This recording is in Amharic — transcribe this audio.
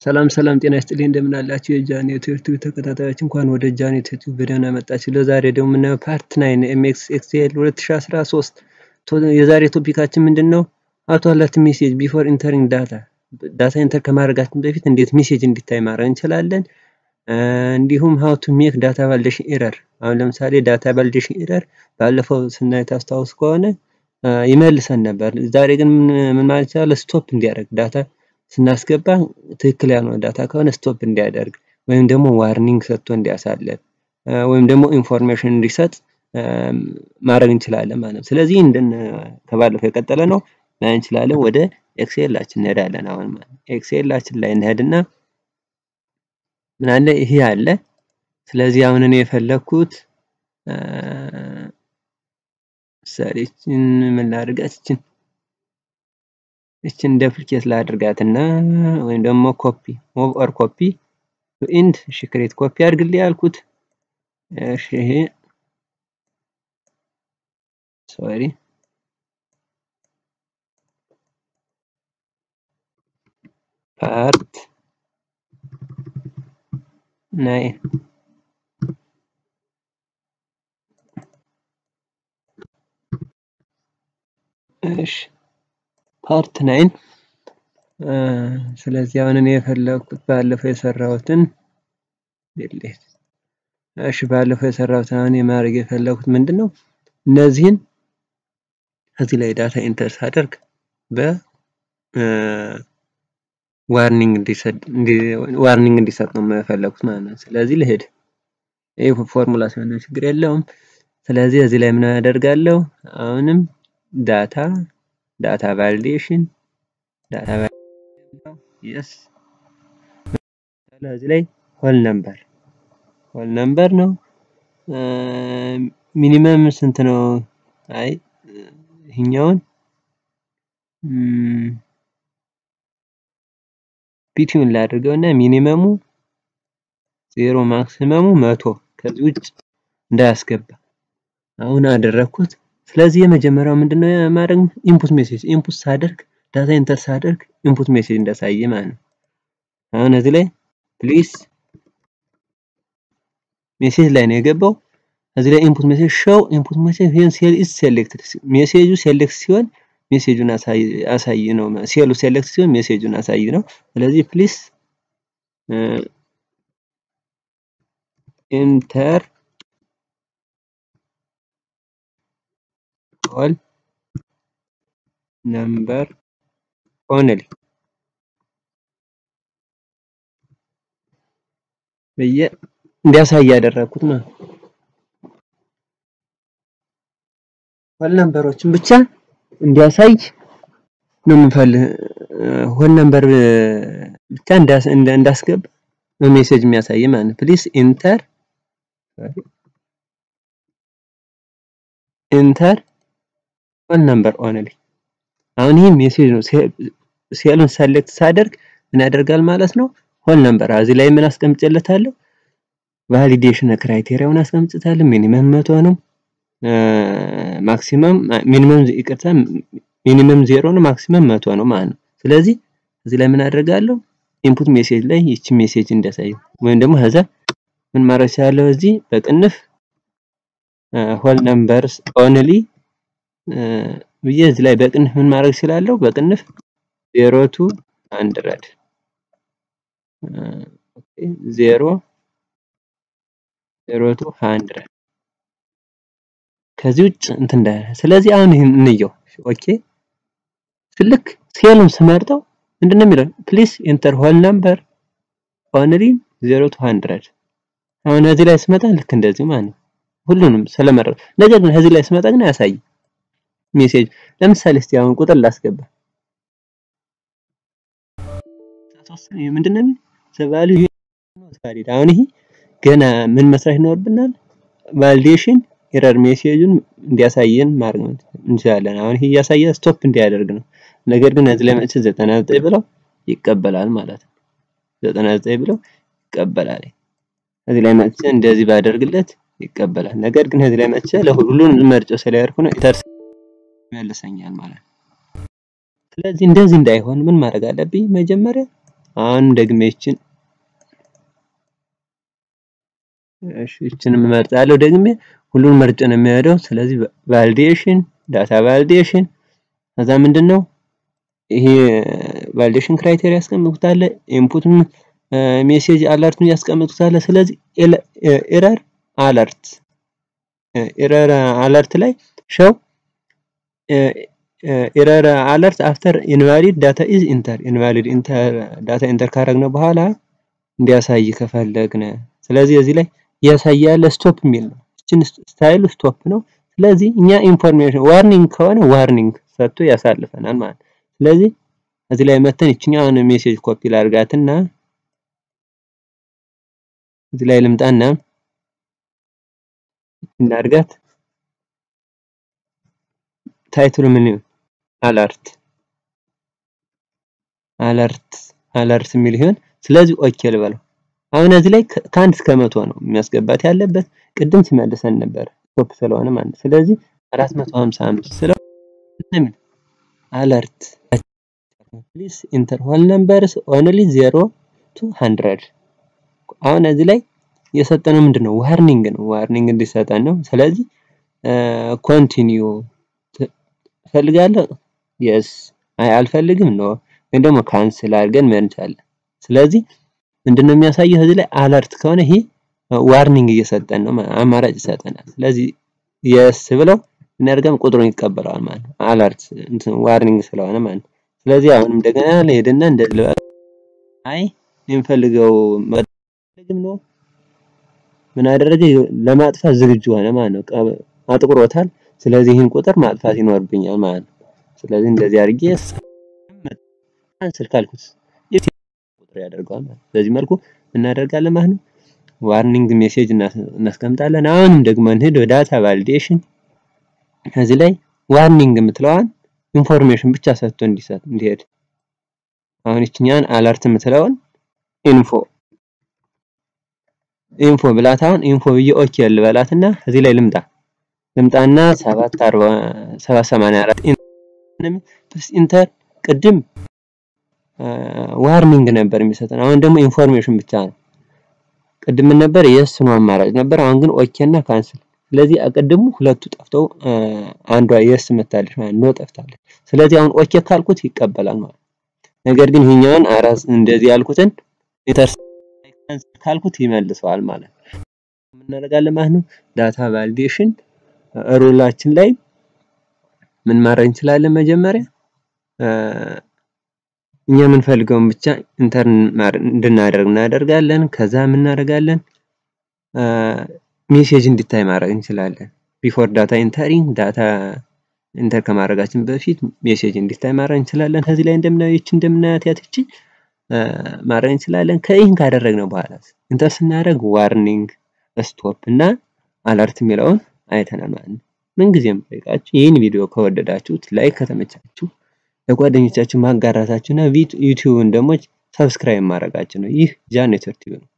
ሰላም ሰላም ጤና ይስጥልኝ እንደምን አላችሁ የጃኒ ዩቲዩብ ተከታታዮች እንኳን ወደ ጃኒ ዩቲዩብ በደህና መጣችሁ። ለዛሬ ደግሞ የምናየው ፓርት ናይን ኤምኤክስ ኤክስኤል 2013 የዛሬ ቶፒካችን ምንድን ነው? አውቶ አለርት ሜሴጅ ቢፎር ኢንተሪንግ ዳታ ዳታ ኢንተር ከማድረጋችን በፊት እንዴት ሜሴጅ እንዲታይ ማድረግ እንችላለን። እንዲሁም ሀው ቱ ሜክ ዳታ ቫሊዴሽን ኤረር። አሁን ለምሳሌ ዳታ ቫሊዴሽን ኤረር ባለፈው ስናይ ታስታውስ ከሆነ ይመልሰን ነበር። ዛሬ ግን ምን ማለት ይችላል? ስቶፕ እንዲያደርግ ዳታ ስናስገባ ትክክል ያልሆነ ዳታ ከሆነ ስቶፕ እንዲያደርግ ወይም ደግሞ ዋርኒንግ ሰጥቶ እንዲያሳልፍ ወይም ደግሞ ኢንፎርሜሽን እንዲሰጥ ማድረግ እንችላለን ማለት ነው። ስለዚህ እንደን ከባለፈው የቀጠለ ነው ላይ እንችላለን። ወደ ኤክሴላችን እንሄዳለን። አሁን ማለት ኤክሴላችን ላይ እንሄድና ምን አለ ይሄ አለ። ስለዚህ አሁን እኔ የፈለኩት ሰሪችን ምን ላድርጋት ይችን እችን ደፕሊኬት ላድርጋትና ወይም ደግሞ ኮፒ ሞቭ ኦር ኮፒ ቱ ኢንድ እሺ ክሬት ኮፒ አድርግልኝ ያልኩት እሺ ይሄ ሶሪ ፓርት ናይን እሺ ፓርት ናይን ስለዚህ አሁን እኔ የፈለኩት ባለፈው የሰራሁትን ዲሌት እሺ ባለፈው የሰራሁትን አሁን የማድረግ የፈለኩት ምንድን ነው እነዚህን እዚህ ላይ ዳታ ኢንተር ሳደርግ በ ዋርኒንግ እንዲሰጥ ዋርኒንግ እንዲሰጥ ነው የፈለኩት ማለት ነው። ስለዚህ ልሄድ ይህ ፎርሙላ ሲሆን ችግር የለውም። ስለዚህ እዚህ ላይ ምን አደርጋለሁ? አሁንም ዳታ ዳታ ቫሊዴሽን ዳታ የስ እዚህ ላይ ሆል ነምበር ሆል ነምበር ነው። ሚኒመም ስንት ነው? አይ ይሄኛውን ቢትዊን ላድርገው እና ሚኒመሙ ዜሮ ማክሲመሙ መቶ ከዚህ ውጭ እንዳያስገባ አሁን አደረግኩት። ስለዚህ የመጀመሪያው ምንድነው ማድረግ ኢንፑት ሜሴጅ ኢንፑት ሳደርግ ዳታ ኢንተር ሳደርግ ኢንፑት ሜሴጅ እንዳሳየ ማለት ነው። አሁን እዚህ ላይ ፕሊስ ሜሴጅ ላይ ነው የገባው። እዚህ ላይ ኢንፑት ሜሴጅ ሾው ኢንፑት ሜሴጅ ዌን ሴል ኢዝ ሴሌክትድ ሜሴጁ ሴሌክት ሲሆን ሜሴጁን አሳይ ነው። ሴሉ ሴሌክት ሲሆን ሜሴጁን አሳይ ነው። ስለዚህ ፕሊስ ኢንተር ኦል ነምበር ኦንሊ ብዬ እንዲያሳይ ያደረኩት ማለት ነው። ሆል ነምበሮችን ብቻ እንዲያሳይ ነው የምንፈልግ። ሆል ነምበር ብቻ እንዳስገባ ነው ሜሴጅ የሚያሳይ ማለት ነው። ፕሊስ ኢንተር ኢንተር ሆል ነምበር ኦንሊ። አሁን ይህ ሜሴጅ ነው። ሴሉን ሰሌክት ሳደርግ ምን ያደርጋል ማለት ነው? ሆል ነምበር እዚህ ላይ ምን አስቀምጬለታለሁ? ቫሊዴሽን ክራይቴሪያውን አስቀምጬታለሁ። ሚኒመም መቶ ነው። ማክሲመም ሚኒመም ይቅርታ ሚኒመም ዜሮ ነው፣ ማክሲመም መቶ ነው ማለት ነው። ስለዚህ እዚህ ላይ ምን አደርጋለሁ? ኢንፑት ሜሴጅ ላይ ይቺ ሜሴጅ እንዳሳይ ወይም ደግሞ ከዛ ምን ማድረግ እችላለሁ? እዚህ በቅንፍ ሆል ነምበርስ ኦንሊ ብዬ እዚህ ላይ በቅንፍ ምን ማድረግ እችላለሁ? በቅንፍ ዜሮ ቱ አንድረድ ዜሮ ዜሮ ቱ ሃንድረድ ከዚህ ውጭ እንትን እንዳለ። ስለዚህ አሁን ይሄን እንየው። ኦኬ ልክ ሴሉን ስመርጠው ምንድነው የሚለው? ፕሊስ ኢንተር ሆል ነምበር ኦንሊ ዜሮ ቱ ሃንድረድ። አሁን እዚህ ላይ ስመጣ ልክ እንደዚህ ማለት ነው። ሁሉንም ስለመረጥ ነገር ግን እዚህ ላይ ስመጣ ግን አያሳይም ሜሴጅ። ለምሳሌ እስቲ አሁን ቁጥር ላስገባ። ምንድነው ዘቫሉ ቫሊድ። አሁን ይሄ ገና ምን መስራት ይኖርብናል? ቫሊዴሽን ኤረር ሜሴጁን እንዲያሳየን ማድረግ እንችላለን። አሁን ይሄ እያሳየ ስቶፕ እንዲያደርግ ነው። ነገር ግን እዚህ ላይ መጥቼ 99 ብለው ይቀበላል ማለት ነው። 99 ብለው ይቀበላል። እዚህ ላይ መጥቼ እንደዚህ ባደርግለት ይቀበላል። ነገር ግን እዚህ ላይ መጥቼ ለሁሉን መርጬ ስለያርኩ ነው ኢንተር ይመልሰኛል ማለት ነው። ስለዚህ እንደዚህ እንዳይሆን ምን ማድረግ አለብኝ? መጀመሪያ አሁን ደግሜ ይችን እሺ ይችንም እመርጣለሁ ደግሜ ሁሉን መርጬ ነው የሚሄደው። ስለዚህ ቫሊዴሽን ዳታ ቫሊዴሽን ከዛ ምንድን ነው ይሄ ቫሊዴሽን ክራይቴሪያ ያስቀምጡታል። ኢንፑትም ሜሴጅ አለርቱን ያስቀምጡታል። ስለዚህ ኤረር አለርት ኤረር አለርት ላይ ሸው ኤረር አለርት አፍተር ኢንቫሊድ ዳታ ኢዝ ኢንተር ኢንቫሊድ ኢንተር ዳታ ኢንተር ካረግነው በኋላ እንዲያሳይ ከፈለግን ስለዚህ እዚህ ላይ ያሳያል ስቶፕ የሚል ነው። እችን ስታይሉ ስቶፕ ነው። ስለዚህ እኛ ኢንፎርሜሽን ዋርኒንግ ከሆነ ዋርኒንግ ሰጥቶ ያሳልፈናል ማለት ነው። ስለዚህ እዚህ ላይ መተን ይችኛውን ሜሴጅ ኮፒ ላድርጋትና እዚህ ላይ ልምጣና እናድርጋት። ታይትሉ ምን ይሁን? አለርት አለርት አለርት የሚል ይሆን። ስለዚህ ኦኬ ልበለው። አሁን እዚህ ላይ ከአንድ እስከ መቶ ነው የሚያስገባት ያለበት። ቅድም ሲመልሰን ነበር ስቶፕ ስለሆነ ማለት ነው። ስለዚህ 455 ስለው አለርት ፕሊስ ኢንተር ሆል ነምበርስ ኦንሊ 0 ቱ 100 አሁን እዚህ ላይ የሰጠነው ምንድን ነው? ዋርኒንግ ነው። ዋርኒንግ እንዲሰጠን ነው። ስለዚህ ኮንቲኒዩ ፈልጋለሁ የስ አይ አልፈልግም ነው ወይም ደግሞ ካንስል አድርገን መርጫለን። ስለዚህ ምንድነው የሚያሳየው እዚህ ላይ አለርት ከሆነ ይሄ ዋርኒንግ እየሰጠን ነው፣ አማራጭ ይሰጠናል። ስለዚህ የስ ብለው እናደርገም ቁጥሩን ይቀበለዋል ማለት ነው። አለርት እንትን ዋርኒንግ ስለሆነ ማለት ነው። ስለዚህ አሁንም እንደገና ለሄድና እንደ አይ የምፈልገው መፈልግም ነው ምን አደረገ ለማጥፋት ዝግጁ ሆነ ማለት ነው። አጥቁሮታል። ስለዚህ ይህን ቁጥር ማጥፋት ይኖርብኛል ማለት ነው። ስለዚህ እንደዚህ አድርጌ ካንስል ካልኩት ቁጥር ያደርገዋል ማለት ነው። በዚህ መልኩ እናደርጋለን ማለት ነው። ዋርኒንግ ሜሴጅ እናስቀምጣለን። አሁንም ደግሞ እንሂድ ወደ ዳታ ቫሊዴሽን። እዚህ ላይ ዋርኒንግ የምትለዋን ኢንፎርሜሽን ብቻ ሰጥቶ እንዲሰጥ እንዲሄድ አሁን ይችኛን አለርት የምትለውን ኢንፎ ኢንፎ ብላት አሁን ኢንፎ ብዬ ኦኬ ልበላትና እዚህ ላይ ልምጣ ልምጣና 784 ኢንተር ቅድም ዋርኒንግ ነበር የሚሰጠን አሁን ደግሞ ኢንፎርሜሽን ብቻ ነው። ቅድም ነበር የስ ነው አማራጭ ነበር። አሁን ግን ኦኬ እና ካንስል። ስለዚህ አቀድሙ ሁለቱ ጠፍተው አንዷ የስ መታለች ማለት ነው ጠፍታለች። ስለዚህ አሁን ኦኬ ካልኩት ይቀበላል ማለት ነገር ግን ይሄኛውን አራስ እንደዚህ ያልኩትን ኢንተር ካንስል ካልኩት ይመልሰዋል ማለት ነው። እናደርጋለን ማለት ነው። ዳታ ቫሊዴሽን ሩላችን ላይ ምን ማድረግ እንችላለን? መጀመሪያ እኛ የምንፈልገውን ብቻ ኢንተርን እንድናደርግ እናደርጋለን። ከዛ ምን እናደርጋለን? ሜሴጅ እንዲታይ ማድረግ እንችላለን። ቢፎር ዳታ ኢንተሪንግ ዳታ ኢንተር ከማድረጋችን በፊት ሜሴጅ እንዲታይ ማድረግ እንችላለን። ከዚህ ላይ እንደምናየው ይቺ እንደምናያት ያትቺ ማድረግ እንችላለን። ከይህን ካደረግነው በኋላ ኢንተር ስናደርግ ዋርኒንግ፣ ስቶፕ እና አለርት የሚለውን አይተናል ማለት ነው። ምንጊዜም ጠይቃችሁ ይህን ቪዲዮ ከወደዳችሁት ላይክ ከተመቻችሁ ለጓደኞቻችሁ ማጋራታችሁ እና ዩቲዩብን ደግሞ ሰብስክራይብ ማድረጋችሁ ነው። ይህ ጃን ኔትወርክ ቲቪ ነው።